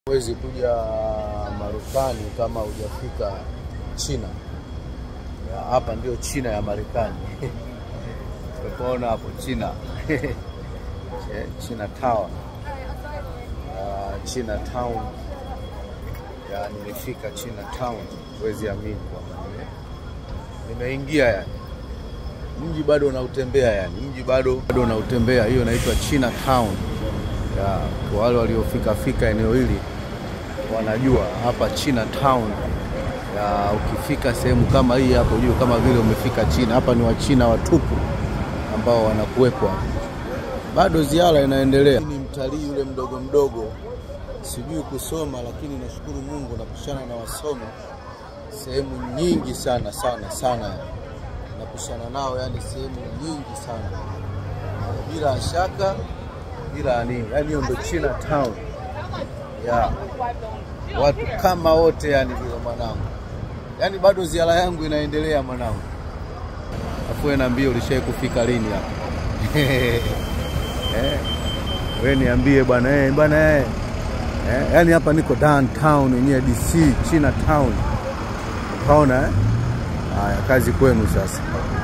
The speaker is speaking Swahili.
Huwezi kuja Marekani kama hujafika China. Ya, Hapa ndio China ya Marekani. Tumeona hapo China. China Town. Uh, China Town. Ya, nimefika China Town. Huwezi amini kwamba nime- nimeingia yani. Mji bado unautembea yani. Mji bado bado unautembea. Hiyo inaitwa China Town. Ya, kwa wale waliofika fika eneo hili wanajua hapa China Town. Ya, ukifika sehemu kama hii hapo juu kama vile umefika China. Hapa ni Wachina watupu ambao wanakuwepo hapa. Bado ziara inaendelea. Ni mtalii yule mdogo mdogo, sijui kusoma, lakini nashukuru Mungu napishana na wasomi sehemu nyingi sana sana sana, napishana nao yani sehemu nyingi sana bila shaka, bila nini, yani hiyo ndo China Town ya watu kama wote yani vile mwanangu, yani bado ziara yangu inaendelea mwanangu. Afu wewe niambie ulishai kufika lini hapa? eh, wewe niambie bwana eh, bwana eh. Eh, yani hapa niko downtown yenyewe DC China Town. Ukaona eh? Haya, kazi kwenu sasa.